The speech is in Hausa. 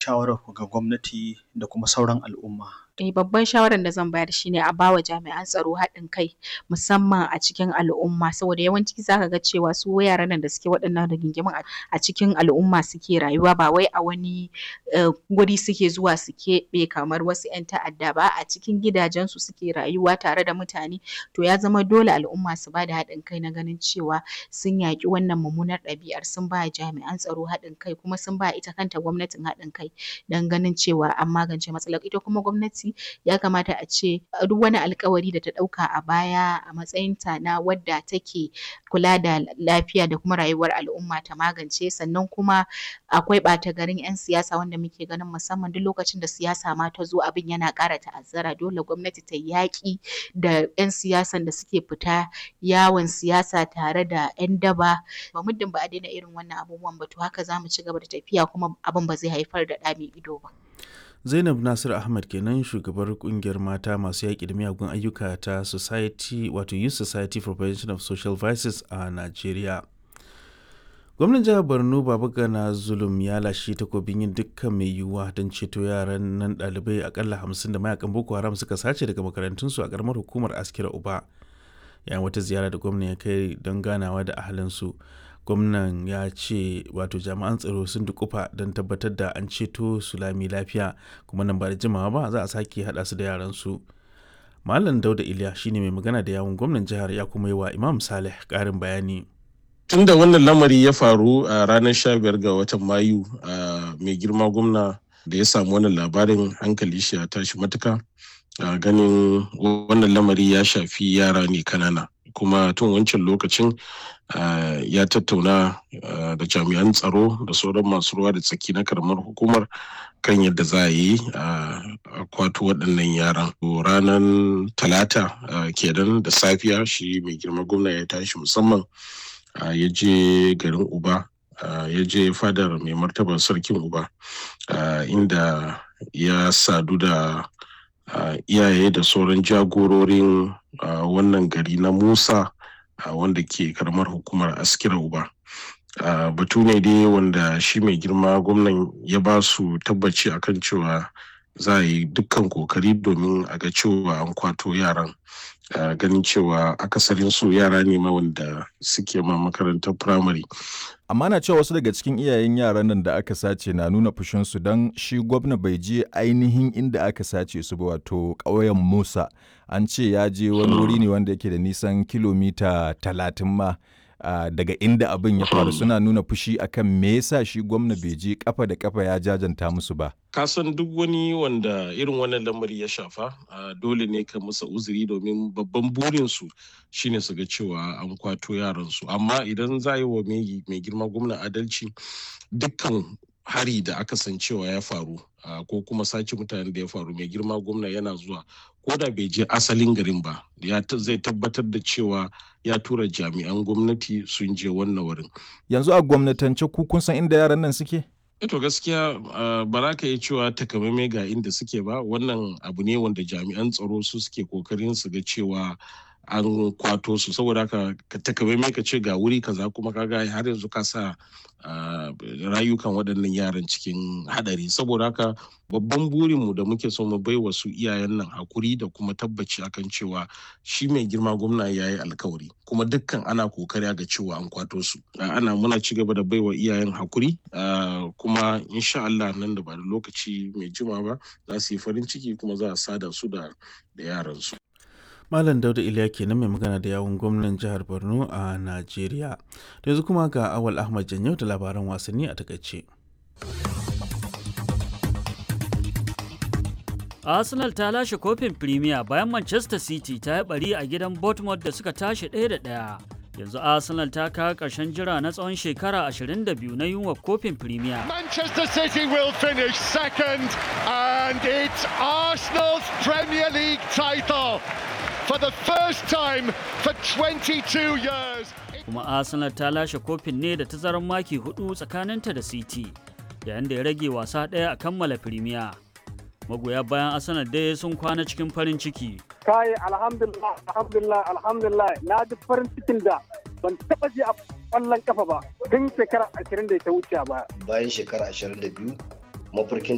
shawarar ga gwamnati da kuma sauran al'umma? Eh, babban shawarar da zan bayar shine a bawa jami'an tsaro haɗin kai musamman a cikin al'umma saboda yawanci zaka ga cewa su yaran nan da suke waɗannan rigingimun a cikin al'umma suke rayuwa ba wai a wani guri suke zuwa su keɓe kamar wasu ƴan ta'adda ba a cikin gidajensu suke rayuwa tare da mutane to ya zama dole al'umma su bada haɗin kai na ganin cewa sun yaƙi wannan mummunar ɗabi'ar sun ba jami'an tsaro haɗin kai kuma sun ba ita kanta gwamnatin haɗin kai don ganin cewa an magance matsalar ita kuma gwamnati ya kamata a ce duk wani alƙawari da ta ɗauka a baya a matsayinta na wadda take kula da lafiya da kuma rayuwar al'umma ta magance sannan kuma akwai ɓata garin ƴan siyasa wanda muke ganin musamman duk lokacin da siyasa ma ta zo abin yana ƙara ta'azzara dole gwamnati ta yaƙi da ƴan siyasan da suke fita yawon siyasa tare da ƴan daba ba muddin ba a daina irin wannan abubuwan ba to haka za mu ci gaba da tafiya kuma abin ba zai haifar da ɗa mai ido ba. Zainab Nasir Ahmad kenan shugabar kungiyar mata masu yaƙi da miyagun ayyuka ta Society wato Youth Society for Prevention of Social Vices a Najeriya. Gwamnan jihar Borno Babagana Zulum ya lashe takobin yin dukkan mai yiwuwa don ceto yaran nan ɗalibai akalla hamsin da mayakan Boko Haram suka sace daga makarantunsu a ƙaramar hukumar Askira Uba. Yayin wata ziyara da gwamnan ya kai don ganawa da ahalinsu. gwamnan ya ce wato jami'an tsaro sun dukufa don tabbatar da an ceto su lami lafiya kuma nan ba da jimawa ba za a sake haɗa su da yaran su malam dauda iliya shine mai magana da yawun gwamnan jihar ya kuma yi wa imam saleh ƙarin bayani tun da wannan lamari ya faru a ranar 15 ga watan mayu mai girma gwamna da ya samu wannan labarin hankali shi ya tashi matuka ganin wannan lamari ya shafi yara ne kanana kuma tun wancan lokacin ya tattauna da jami'an tsaro da sauran masu ruwa da tsaki na karamar hukumar kan yadda za a yi a kwato waɗannan yaran ranar talata kenan da safiya shi mai girma gwamna ya tashi musamman ya je garin uba ya je fadar mai martaba sarkin uba inda ya sadu da iyaye da sauran jagororin wannan gari na musa wanda ke karamar hukumar askira uba batu ne dai wanda shi mai girma gwamnan ya ba su tabbaci akan cewa za a yi dukkan kokari domin a ga cewa an kwato yaran ganin cewa akasarin su yara ne ma wanda suke ma makarantar firamare amma na cewa wasu daga cikin iyayen yaran nan da aka sace na nuna fushinsu don shi gwamna bai je ainihin inda aka sace su ba wato ƙauyen musa an ce ya je wani wuri ne wanda yake da nisan kilomita talatin ma uh, daga inda abin ya faru suna nuna fushi akan me yasa shi gwamna bai je kafa da kafa ya jajanta musu ba kasan duk wani wanda irin wannan lamari ya shafa uh, dole ne ka musa uzuri domin babban burinsu shine su ga cewa an kwato yaransu amma idan za yi wa mai girma gwamna adalci dukkan hari da aka san cewa ya faru uh, ko kuma sace mutanen da ya faru mai girma gwamna yana zuwa ko da bai je asalin garin ba ya zai tabbatar da cewa ya tura jami'an gwamnati sun je wannan wurin yanzu a gwamnatance ku kun san inda yaran nan suke to gaskiya uh, ba za ka iya cewa takamaimai ga inda suke ba wannan abu ne wanda jami'an tsaro su suke kokarin su ga cewa an kwato su saboda haka ka takamaimai ka ce ga wuri kaza kuma kaga har yanzu ka sa rayukan waɗannan yaran cikin hadari saboda haka babban burinmu da muke so mu bai wa su iyayen nan hakuri da kuma tabbaci akan cewa shi mai girma gwamna ya yi alkawari kuma dukkan ana kokari ga cewa an kwato su ana muna ci gaba da bai wa iyayen hakuri kuma insha Allah nan da ba da lokaci mai jima ba za su yi farin ciki kuma za a sada su da yaran su Malam Dauda Iliya kenan mai magana da yawun gwamnan jihar Borno a Najeriya. Da yanzu kuma ga Awal Ahmad Janyau da labaran wasanni a takaice. Arsenal ta lashe kofin Premier bayan Manchester City ta yi bari a gidan Bournemouth da suka tashi ɗaya da ɗaya. Yanzu Arsenal ta kawo ƙarshen jira na tsawon shekara 22 na yunwa kofin Premier. Manchester City will finish second and it's Arsenal's Premier League title. for the first time for 22 years. Kuma Arsenal ta lashe kofin ne da tazarar maki hudu tsakaninta da City, yayin da ya rage wasa ɗaya a kammala Premier. Magoya bayan Arsenal dai sun kwana cikin farin ciki. Kai alhamdulillah alhamdulillah alhamdulillah na ji farin cikin da ban taba ji a ƙwallon kafa ba tun shekara 20 da ta wuce ba. Bayan shekara 22 mafarkin